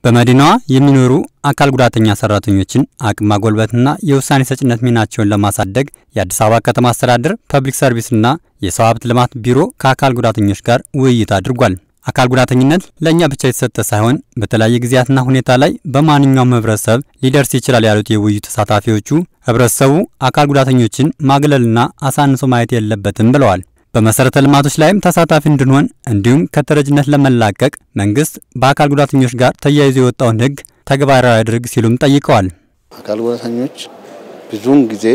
በመዲናዋ የሚኖሩ አካል ጉዳተኛ ሰራተኞችን አቅም ማጎልበትና የውሳኔ ሰጭነት ሚናቸውን ለማሳደግ የአዲስ አበባ ከተማ አስተዳደር ፐብሊክ ሰርቪስና የሰው ሀብት ልማት ቢሮ ከአካል ጉዳተኞች ጋር ውይይት አድርጓል። አካል ጉዳተኝነት ለእኛ ብቻ የተሰጠ ሳይሆን በተለያየ ጊዜያትና ሁኔታ ላይ በማንኛውም ህብረተሰብ ሊደርስ ይችላል ያሉት የውይይቱ ተሳታፊዎቹ ህብረተሰቡ አካል ጉዳተኞችን ማግለልና አሳንሶ ማየት የለበትም ብለዋል። በመሰረተ ልማቶች ላይም ተሳታፊ እንድንሆን እንዲሁም ከተረጅነት ለመላቀቅ መንግስት በአካል ጉዳተኞች ጋር ተያይዞ የወጣውን ህግ ተግባራዊ ያድርግ ሲሉም ጠይቀዋል። አካል ጉዳተኞች ብዙውን ጊዜ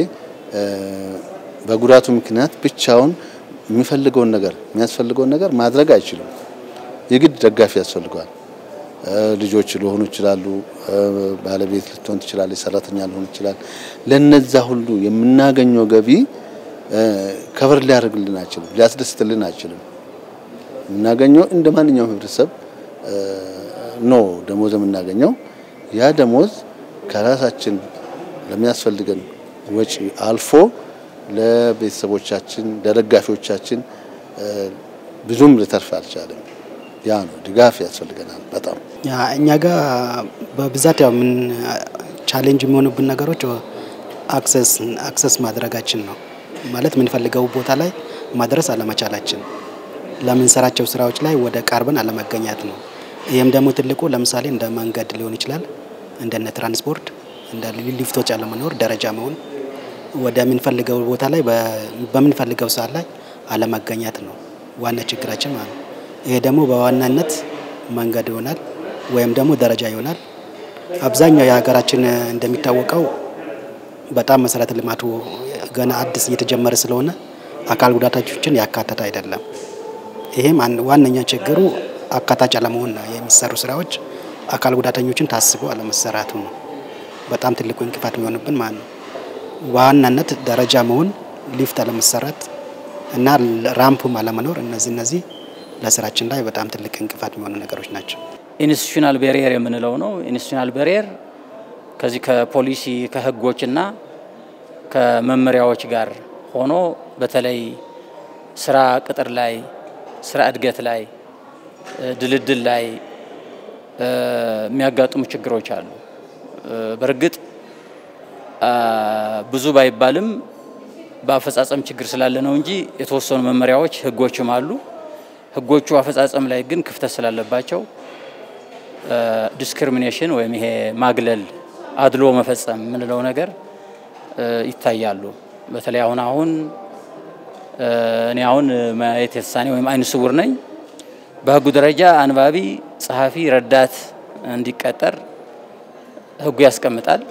በጉዳቱ ምክንያት ብቻውን የሚፈልገውን ነገር የሚያስፈልገውን ነገር ማድረግ አይችልም። የግድ ደጋፊ ያስፈልገዋል። ልጆች ሊሆኑ ይችላሉ፣ ባለቤት ልትሆን ትችላለች፣ ሰራተኛ ሊሆን ይችላል። ለነዛ ሁሉ የምናገኘው ገቢ ከበር ሊያደርግልን አይችልም፣ ሊያስደስትልን አይችልም። የምናገኘው እንደ ማንኛውም ህብረተሰብ ነው ደሞዝ የምናገኘው። ያ ደሞዝ ከራሳችን ለሚያስፈልገን ወጪ አልፎ ለቤተሰቦቻችን ለደጋፊዎቻችን ብዙም ልተርፍ አልቻለም። ያ ነው ድጋፍ ያስፈልገናል በጣም እኛ ጋር በብዛት ያው ምን ቻሌንጅ የሚሆኑብን ነገሮች አክሰስ አክሰስ ማድረጋችን ነው ማለት የምንፈልገው ቦታ ላይ ማድረስ አለመቻላችን፣ ለምንሰራቸው ስራዎች ላይ ወደ ቀርበን አለመገኘት ነው። ይህም ደግሞ ትልቁ ለምሳሌ እንደ መንገድ ሊሆን ይችላል፣ እንደነ ትራንስፖርት፣ እንደ ሊፍቶች አለመኖር፣ ደረጃ መሆን፣ ወደምንፈልገው ቦታ ላይ በምንፈልገው ሰዓት ላይ አለመገኘት ነው ዋና ችግራችን ማለት ነው። ይሄ ደግሞ በዋናነት መንገድ ይሆናል ወይም ደግሞ ደረጃ ይሆናል። አብዛኛው የሀገራችን እንደሚታወቀው በጣም መሰረተ ልማቱ ገና አዲስ እየተጀመረ ስለሆነ አካል ጉዳተኞችን ያካተተ አይደለም። ይሄም ዋነኛ ችግሩ አካታች አለመሆን ነው። የሚሰሩ ስራዎች አካል ጉዳተኞችን ታስቦ አለመሰራቱ ነው በጣም ትልቁ እንቅፋት የሚሆንብን ማለት ነው። በዋናነት ደረጃ መሆን፣ ሊፍት አለመሰራት እና ራምፑም አለመኖር እነዚህ እነዚህ ለስራችን ላይ በጣም ትልቅ እንቅፋት የሚሆኑ ነገሮች ናቸው። ኢንስቲቱሽናል ቤሪየር የምንለው ነው። ኢንስቲቱሽናል ቤሪየር ከዚህ ከፖሊሲ ከህጎችና ከመመሪያዎች ጋር ሆኖ በተለይ ስራ ቅጥር ላይ፣ ስራ እድገት ላይ፣ ድልድል ላይ የሚያጋጥሙ ችግሮች አሉ። በእርግጥ ብዙ ባይባልም በአፈጻጸም ችግር ስላለ ነው እንጂ የተወሰኑ መመሪያዎች ህጎችም አሉ። ህጎቹ አፈጻጸም ላይ ግን ክፍተት ስላለባቸው ዲስክሪሚኔሽን ወይም ይሄ ማግለል፣ አድሎ መፈጸም የምንለው ነገር ይታያሉ። በተለይ አሁን አሁን እኔ አሁን ማየት የተሳኔ ወይም አይነ ስውር ነኝ። በህጉ ደረጃ አንባቢ፣ ጸሐፊ፣ ረዳት እንዲቀጠር ህጉ ያስቀምጣል።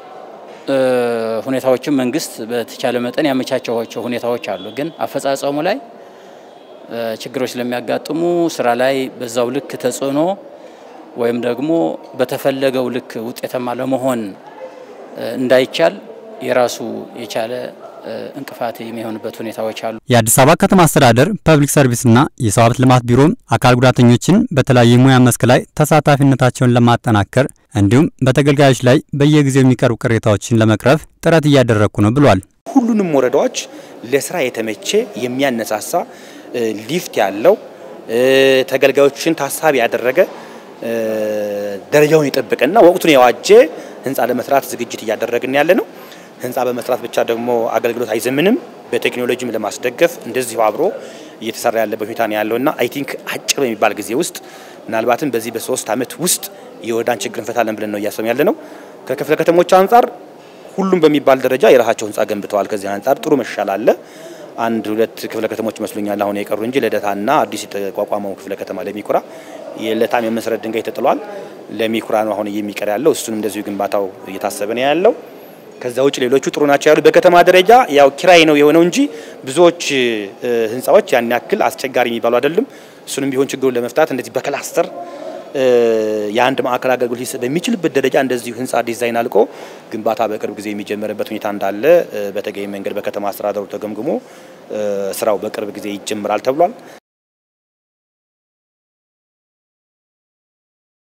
ሁኔታዎችም መንግስት በተቻለ መጠን ያመቻቸዋቸው ሁኔታዎች አሉ። ግን አፈጻጸሙ ላይ ችግሮች ስለሚያጋጥሙ ስራ ላይ በዛው ልክ ተጽዕኖ ወይም ደግሞ በተፈለገው ልክ ውጤታማ ለመሆን እንዳይቻል የራሱ የቻለ እንቅፋት የሚሆንበት ሁኔታዎች አሉ። የአዲስ አበባ ከተማ አስተዳደር ፐብሊክ ሰርቪስና የሰው ሀብት ልማት ቢሮም አካል ጉዳተኞችን በተለያዩ የሙያ መስክ ላይ ተሳታፊነታቸውን ለማጠናከር እንዲሁም በተገልጋዮች ላይ በየጊዜው የሚቀርቡ ቅሬታዎችን ለመቅረፍ ጥረት እያደረግኩ ነው ብሏል። ሁሉንም ወረዳዎች ለስራ የተመቼ የሚያነሳሳ ሊፍት ያለው ተገልጋዮችን ታሳቢ ያደረገ ደረጃውን የጠበቀና ወቅቱን የዋጀ ህንፃ ለመስራት ዝግጅት እያደረግን ያለ ነው። ህንፃ በመስራት ብቻ ደግሞ አገልግሎት አይዘምንም። በቴክኖሎጂም ለማስደገፍ እንደዚሁ አብሮ እየተሰራ ያለበት ሁኔታ ነው ያለውና አይ ቲንክ አጭር በሚባል ጊዜ ውስጥ ምናልባትም በዚህ በሶስት ዓመት ውስጥ የወረዳን ችግር እንፈታለን ብለን ነው እያሰብን ያለ ነው። ከክፍለ ከተሞች አንጻር ሁሉም በሚባል ደረጃ የራሳቸው ህንፃ ገንብተዋል። ከዚህ አንጻር ጥሩ መሻል አለ። አንድ ሁለት ክፍለ ከተሞች ይመስሉኛል አሁን የቀሩ እንጂ ልደታና አዲስ የተቋቋመው ክፍለ ከተማ ለሚኩራ የለታም የመሰረት ድንጋይ ተጥሏል። ለሚኩራ ነው አሁን የሚቀር ያለው። እሱንም እንደዚሁ ግንባታው እየታሰበ ነው ያለው። ከዛ ውጭ ሌሎቹ ጥሩ ናቸው ያሉ። በከተማ ደረጃ ያው ኪራይ ነው የሆነው እንጂ ብዙዎች ህንፃዎች ያን ያክል አስቸጋሪ የሚባሉ አይደለም። እሱንም ቢሆን ችግሩን ለመፍታት እንደዚህ በክላስተር የአንድ ማዕከል አገልግሎት ሊሰጥ በሚችልበት ደረጃ እንደዚሁ ህንፃ ዲዛይን አልቆ ግንባታ በቅርብ ጊዜ የሚጀመርበት ሁኔታ እንዳለ በተገቢ መንገድ በከተማ አስተዳደሩ ተገምግሞ ስራው በቅርብ ጊዜ ይጀምራል ተብሏል።